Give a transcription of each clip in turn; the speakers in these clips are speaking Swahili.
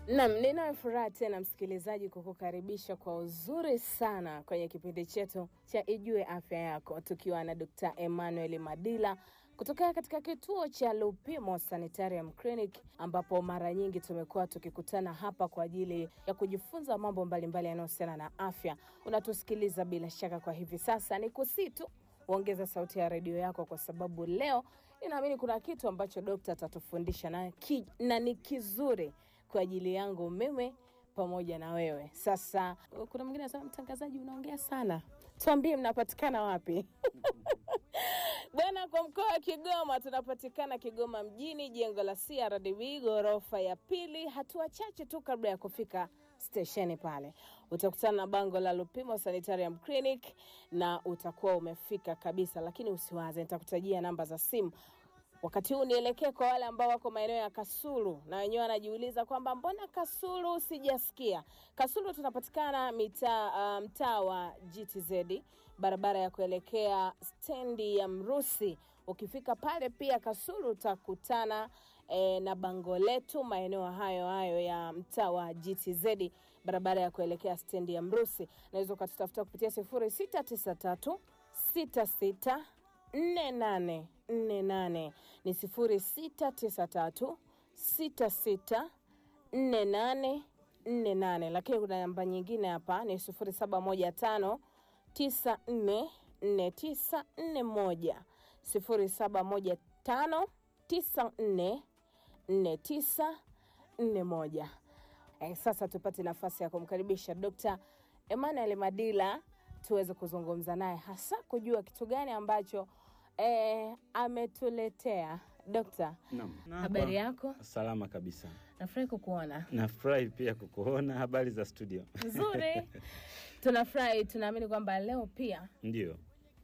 Nam, ninayo furaha tena msikilizaji kukukaribisha kwa uzuri sana kwenye kipindi chetu cha Ijue Afya Yako, tukiwa na Dkt. Emmanuel Madila kutokea katika kituo cha Lupimo Sanitarium Clinic, ambapo mara nyingi tumekuwa tukikutana hapa kwa ajili ya kujifunza mambo mbalimbali yanayohusiana na afya. Unatusikiliza bila shaka kwa hivi sasa, ni kusii tu uongeza sauti ya redio yako, kwa sababu leo ninaamini kuna kitu ambacho dokta atatufundisha na, ki, na ni kizuri kwa ajili yangu mimi pamoja na wewe. Sasa kuna mwingine anasema mtangazaji, unaongea sana, tuambie mnapatikana wapi? Bwana, kwa mkoa wa Kigoma tunapatikana Kigoma mjini, jengo la CRDB ghorofa ya pili, hatua chache tu kabla ya kufika stesheni pale utakutana na bango la Lupimo Sanitarium Clinic na utakuwa umefika kabisa, lakini usiwaze, nitakutajia namba za simu Wakati huu nielekee kwa wale ambao wako maeneo ya Kasulu na wenyewe wanajiuliza kwamba mbona Kasulu sijasikia. Kasulu tunapatikana mitaa uh, mtaa wa GTZ, barabara ya kuelekea stendi ya Mrusi. Ukifika pale pia Kasulu utakutana eh, na bango letu maeneo hayo hayo ya mtaa wa GTZ, barabara ya kuelekea stendi ya Mrusi. Naweza ukatutafuta kupitia sifuri sita tisa tatu sita sita nne nane nne nane ni sifuri sita tisa tatu sita sita nne nane nne nane lakini kuna namba nyingine hapa ni sifuri saba moja tano tisa nne nne tisa nne moja sifuri saba moja tano tisa nne nne tisa nne moja eh, sasa tupate nafasi ya kumkaribisha Dr. Emmanuel Madila tuweze kuzungumza naye hasa kujua kitu gani ambacho eh, ametuletea. Dokta, Naam. habari yako? Salama kabisa. Nafurahi kukuona. Nafurahi pia kukuona. Habari za studio? Nzuri, tunafurahi. Tunaamini kwamba leo pia Ndio,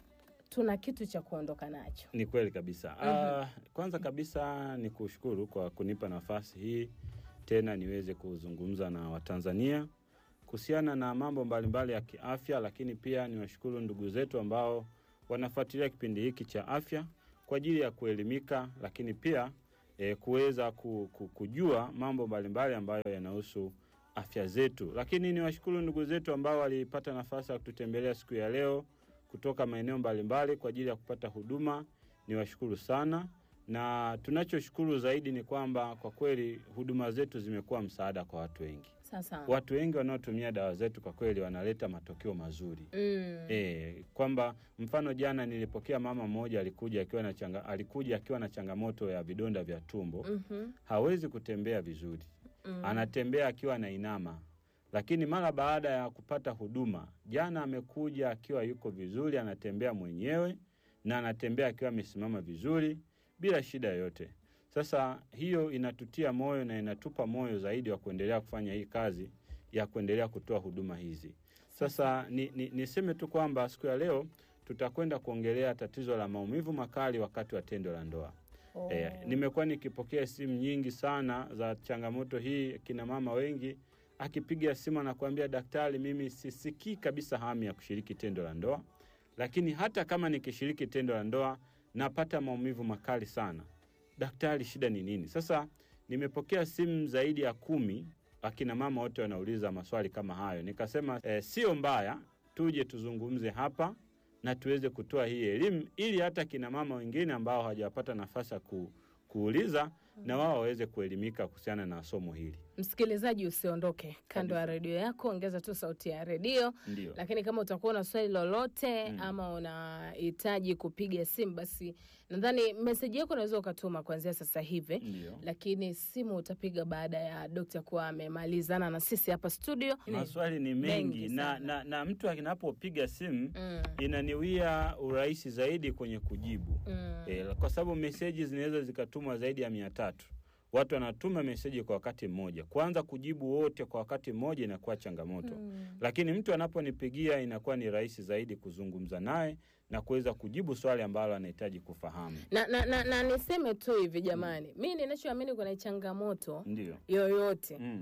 tuna kitu cha kuondoka nacho. ni kweli kabisa. Ah, kwanza kabisa ni kushukuru kwa kunipa nafasi hii tena niweze kuzungumza na Watanzania kuhusiana na mambo mbalimbali ya kiafya, lakini pia niwashukuru ndugu zetu ambao wanafuatilia kipindi hiki cha afya kwa ajili ya kuelimika, lakini pia e, kuweza ku, ku, kujua mambo mbalimbali ambayo yanahusu afya zetu. Lakini niwashukuru ndugu zetu ambao walipata nafasi ya kututembelea siku ya leo kutoka maeneo mbalimbali kwa ajili ya kupata huduma. Niwashukuru sana, na tunachoshukuru zaidi ni kwamba kwa kweli huduma zetu zimekuwa msaada kwa watu wengi. Sasa Watu wengi wanaotumia dawa zetu kwa kweli wanaleta matokeo mazuri. mm, E, kwamba mfano jana nilipokea mama mmoja alikuja akiwa na changa, alikuja akiwa na changamoto ya vidonda vya tumbo mhm, hawezi kutembea vizuri mm. anatembea akiwa na inama, lakini mara baada ya kupata huduma jana amekuja akiwa yuko vizuri, anatembea mwenyewe na anatembea akiwa amesimama vizuri bila shida yoyote. Sasa hiyo inatutia moyo na inatupa moyo zaidi wa kuendelea kufanya hii kazi ya kuendelea kutoa huduma hizi. Sasa ni, ni, niseme tu kwamba siku ya leo tutakwenda kuongelea tatizo la maumivu makali wakati wa tendo la ndoa. Oh. E, nimekuwa nikipokea simu nyingi sana za changamoto hii, kina mama wengi akipiga simu anakuambia, daktari, mimi sisikii kabisa hamu ya kushiriki tendo la ndoa, lakini hata kama nikishiriki tendo la ndoa napata maumivu makali sana. Daktari, shida ni nini? Sasa nimepokea simu zaidi ya kumi, akina mama wote wanauliza maswali kama hayo. Nikasema eh, sio mbaya, tuje tuzungumze hapa na tuweze kutoa hii elimu ili hata kina mama wengine ambao hawajapata nafasi ya ku, kuuliza na wao waweze kuelimika kuhusiana na somo hili. Msikilizaji, usiondoke kando ya redio yako, ongeza tu sauti ya redio. Ndio. Lakini kama utakuwa na swali lolote Mm. ama unahitaji kupiga simu, basi nadhani meseji yako unaweza ukatuma kuanzia sasa hivi, Ndio. lakini simu utapiga baada ya dokta kuwa amemalizana na sisi hapa studio. Maswali ni mengi, Mengi na, sana. na, na mtu anapopiga simu Mm, inaniwia urahisi zaidi kwenye kujibu mm, e, kwa sababu meseji zinaweza zikatumwa zaidi ya mia tatu. Watu wanatuma meseji kwa wakati mmoja, kwanza kujibu wote kwa wakati mmoja inakuwa changamoto mm. lakini mtu anaponipigia inakuwa ni rahisi zaidi kuzungumza naye na kuweza kujibu swali ambalo anahitaji kufahamu. Na, na, na, na niseme tu hivi jamani, mi ninachoamini kuna changamoto Ndio. yoyote Mm,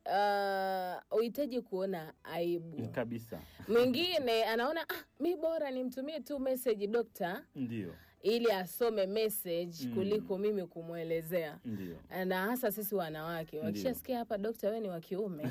uh, uhitaji kuona aibu. kabisa. Mwingine anaona ah, mi bora nimtumie tu message dokta Ndio. ili asome message Mm. kuliko mimi kumwelezea Ndio. na hasa sisi wanawake Ndio. wakishasikia hapa dokta wewe ni wa kiume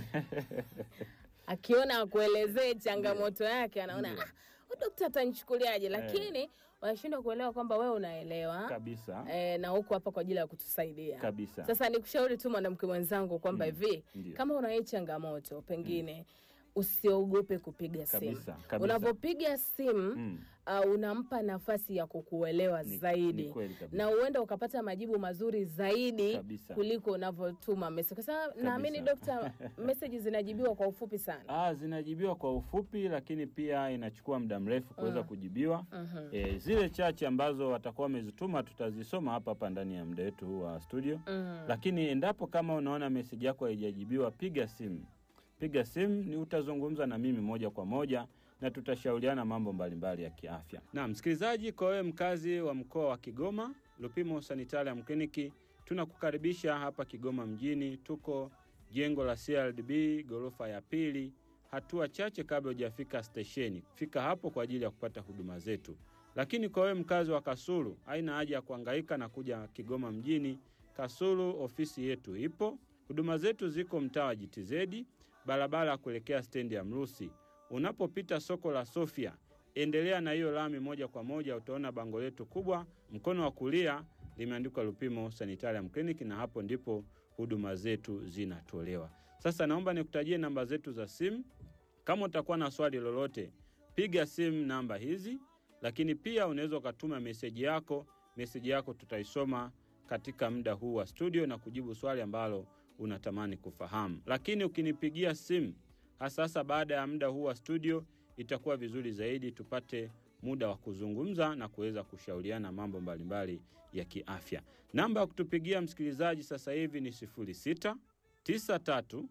akiona akuelezee changamoto yake anaona Ndio. ah, huyu dokta atanichukuliaje lakini wanashindwa kuelewa kwamba wewe unaelewa Kabisa. eh, na huko hapa kwa ajili ya kutusaidia Kabisa. sasa nikushauri tu mwanamke mwenzangu kwamba hivi Ndio. kama una hii changamoto pengine usiogope kupiga simu Kabisa, kabisa. unapopiga simu Mm. uh, unampa nafasi ya kukuelewa Ni- zaidi ni kweli kabisa. na huenda ukapata majibu mazuri zaidi Kabisa. kuliko unavyotuma message, kwa sababu naamini dokta, message zinajibiwa kwa ufupi sana. Ah, zinajibiwa kwa ufupi, lakini pia inachukua muda mrefu kuweza kujibiwa. Mhm. E, zile chache ambazo watakuwa wamezituma tutazisoma hapa hapa ndani ya muda wetu huu wa studio. Mm. Lakini endapo kama unaona meseji yako haijajibiwa, piga simu, piga simu, ni utazungumza na mimi moja kwa moja na tutashauriana mambo mbalimbali ya kiafya. Na msikilizaji, kwa wewe mkazi wa mkoa wa Kigoma, Lupimo Sanitarium Clinic tunakukaribisha hapa Kigoma mjini. Tuko jengo la CRDB ghorofa ya pili, hatua chache kabla hujafika stesheni. Fika hapo kwa ajili ya kupata huduma zetu. Lakini kwa wewe mkazi wa Kasulu, haina haja ya kuhangaika na kuja Kigoma mjini. Kasulu ofisi yetu ipo. Huduma zetu ziko mtaa wa GTZ, barabara ya kuelekea stendi ya Mrusi. Unapopita soko la Sofia, endelea na hiyo lami moja kwa moja, utaona bango letu kubwa mkono wa kulia limeandikwa Lupimo Sanitarium Clinic, na hapo ndipo huduma zetu zinatolewa. Sasa naomba nikutajie namba zetu za simu. Kama utakuwa na swali lolote, piga simu namba hizi, lakini pia unaweza ukatuma meseji yako. Meseji yako tutaisoma katika muda huu wa studio na kujibu swali ambalo unatamani kufahamu. Lakini ukinipigia simu hasa hasa baada ya muda huu wa studio, itakuwa vizuri zaidi tupate muda wa kuzungumza na kuweza kushauriana mambo mbalimbali ya kiafya. Namba ya kutupigia msikilizaji sasa hivi ni 06 93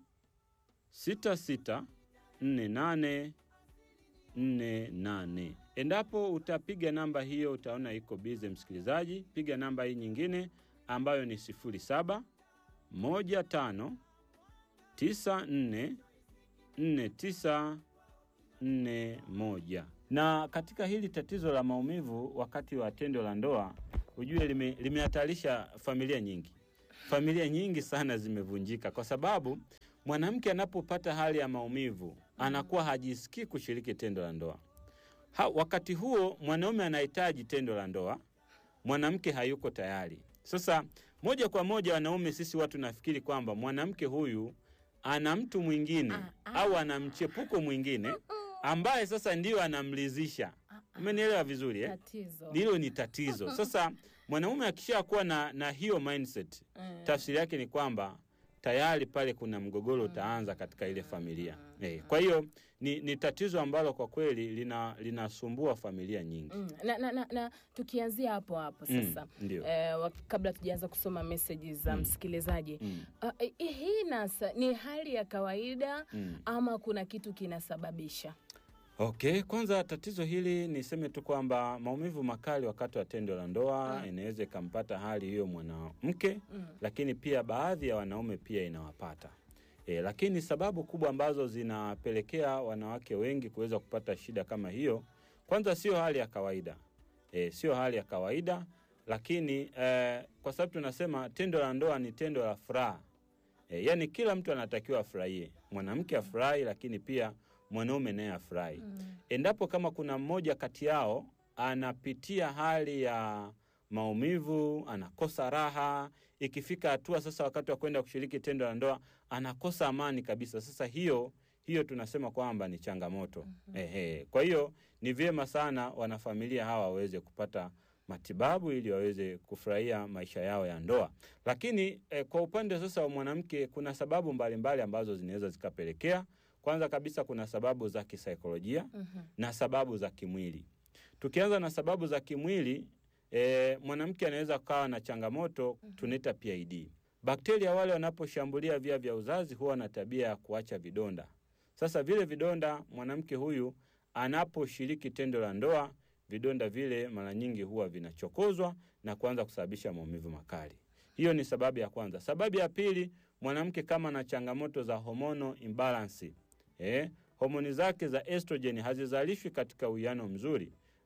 66 48 48. Endapo utapiga namba hiyo utaona iko bize msikilizaji, piga namba hii nyingine ambayo ni 07 15 94 49 41. Na katika hili tatizo la maumivu wakati wa tendo la ndoa, ujue lime- limehatarisha familia nyingi. Familia nyingi sana zimevunjika kwa sababu mwanamke anapopata hali ya maumivu anakuwa hajisikii kushiriki tendo la ndoa. Ha, wakati huo mwanaume anahitaji tendo la ndoa, mwanamke hayuko tayari. Sasa moja kwa moja, wanaume sisi watu nafikiri kwamba mwanamke huyu ana mtu mwingine au ana mchepuko mwingine ambaye sasa ndio anamlizisha. Umenielewa vizuri eh? Tatizo. Hilo ni tatizo. Sasa mwanaume akishakuwa na, na hiyo mindset, Mm. tafsiri yake ni kwamba tayari pale kuna mgogoro utaanza katika ile familia eh. Kwa hiyo ni, ni tatizo ambalo kwa kweli lina linasumbua familia nyingi. Mm. Na, na, na, na tukianzia hapo hapo Mm, sasa ndio. eh, wak- kabla tujaanza kusoma meseji za msikilizaji Mm, uh, hii nasa ni hali ya kawaida mm. ama kuna kitu kinasababisha? Okay, kwanza tatizo hili niseme tu kwamba maumivu makali wakati wa tendo la ndoa inaweza ikampata hali hiyo mwanamke Mm. lakini pia baadhi ya wanaume pia inawapata. E, lakini sababu kubwa ambazo zinapelekea wanawake wengi kuweza kupata shida kama hiyo, kwanza sio hali ya kawaida e, sio hali ya kawaida, lakini e, kwa sababu tunasema tendo la ndoa ni tendo la furaha e, yaani kila mtu anatakiwa afurahie, mwanamke afurahi, lakini pia mwanaume naye afurahi endapo kama kuna mmoja kati yao anapitia hali ya maumivu, anakosa raha, ikifika hatua sasa wakati wa kwenda kushiriki tendo la ndoa anakosa amani kabisa. Sasa hiyo hiyo tunasema kwamba ni changamoto. Ehe. Kwa hiyo ni vyema sana wanafamilia hawa waweze kupata matibabu ili waweze kufurahia maisha yao ya ndoa. Lakini eh, kwa upande sasa wa mwanamke kuna sababu mbalimbali mbali ambazo zinaweza zikapelekea. Kwanza kabisa kuna sababu za kisaikolojia Mhm. na sababu za kimwili. Tukianza na sababu za kimwili e, mwanamke anaweza kukawa na changamoto tunaita PID. Bakteria wale wanaposhambulia via vya uzazi huwa na tabia ya kuacha vidonda. Sasa vile vidonda, mwanamke huyu anaposhiriki tendo la ndoa, vidonda vile mara nyingi huwa vinachokozwa na kuanza kusababisha maumivu makali. Hiyo ni sababu ya kwanza. Sababu ya pili, mwanamke kama na changamoto za hormonal imbalance, eh, homoni zake za estrogen hazizalishwi katika uwiano mzuri,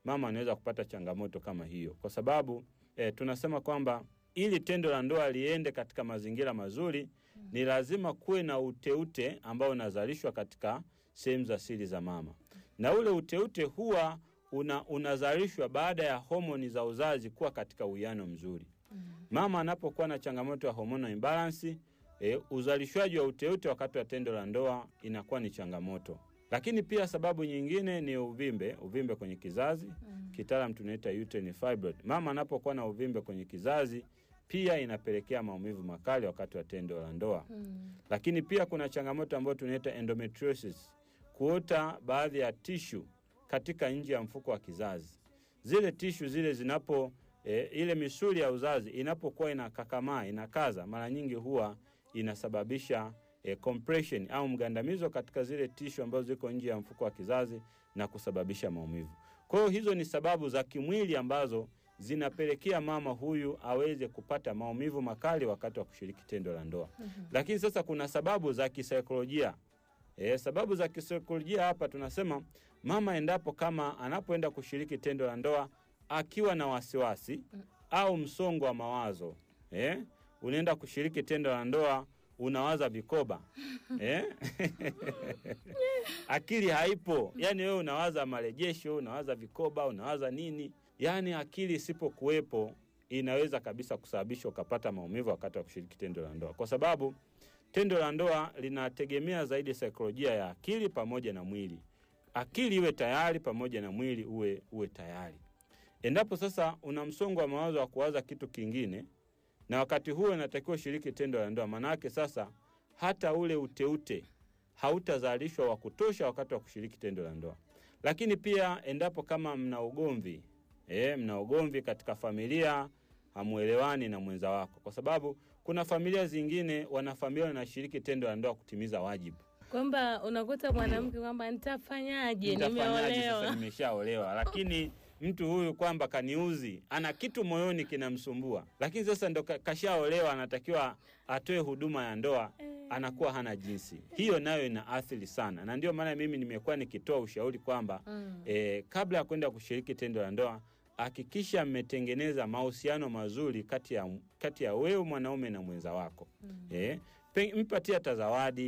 mama anaweza kupata changamoto kama hiyo, kwa sababu eh, tunasema kwamba ili tendo la ndoa liende katika mazingira mazuri ni lazima kuwe na uteute ambao unazalishwa katika sehemu za siri za mama, na ule uteute huwa una, unazalishwa baada ya homoni za uzazi kuwa katika uwiano mzuri. Mama anapokuwa na changamoto ya hormonal imbalance e, uzalishwaji wa uteute wakati wa tendo la ndoa inakuwa ni changamoto. Lakini pia sababu nyingine ni uvimbe, uvimbe kwenye kizazi kitaalam tunaita uterine fibroid. Mama anapokuwa na uvimbe kwenye kizazi pia inapelekea maumivu makali wakati wa tendo la ndoa. Lakini pia kuna changamoto ambayo tunaita endometriosis, kuota baadhi ya tishu katika nje ya mfuko wa kizazi. Zile tishu zile zinapo e, ile misuli ya uzazi inapokuwa inakakamaa inakaza, mara nyingi huwa inasababisha e, compression au mgandamizo katika zile tishu ambazo ziko nje ya mfuko wa kizazi na kusababisha maumivu. Kwa hiyo hizo ni sababu za kimwili ambazo zinapelekea mama huyu aweze kupata maumivu makali wakati wa kushiriki tendo la ndoa. Lakini sasa kuna sababu za kisaikolojia. E, sababu za kisaikolojia hapa tunasema mama endapo kama anapoenda kushiriki tendo la ndoa akiwa na wasiwasi au msongo wa mawazo eh, unaenda kushiriki tendo la ndoa unawaza vikoba eh? akili haipo, yani wewe unawaza marejesho, unawaza vikoba, unawaza nini, yani akili isipokuwepo inaweza kabisa kusababisha ukapata maumivu wakati wa kushiriki tendo la ndoa, kwa sababu tendo la ndoa linategemea zaidi saikolojia ya akili pamoja na mwili. Akili iwe tayari pamoja na mwili uwe, uwe tayari. Endapo sasa una msongo wa mawazo wa kuwaza kitu kingine, na wakati huo inatakiwa ushiriki tendo la ndoa, maanake sasa hata ule uteute hautazalishwa wa kutosha wakati wa kushiriki tendo la ndoa. Lakini pia endapo kama mna ugomvi e, mna ugomvi katika familia, hamuelewani na mwenza wako, kwa sababu kuna familia zingine wanafamilia wanashiriki tendo la ndoa kutimiza wajibu kwamba unakuta mwanamke kwamba nitafanyaje, Nitafanyaje sasa nimeolewa. nimeshaolewa, lakini mtu huyu kwamba kaniuzi, ana kitu moyoni kinamsumbua, lakini sasa ndo ka- kashaolewa, anatakiwa atoe huduma ya ndoa, anakuwa hana jinsi. Hiyo nayo ina athiri sana, na ndio maana mimi nimekuwa nikitoa ushauri kwamba Mm. eh, kabla ya kwenda kushiriki tendo la ndoa hakikisha mmetengeneza mahusiano mazuri kati ya, kati ya wewe mwanaume na mwenza wako eh, pe- mpatie hata zawadi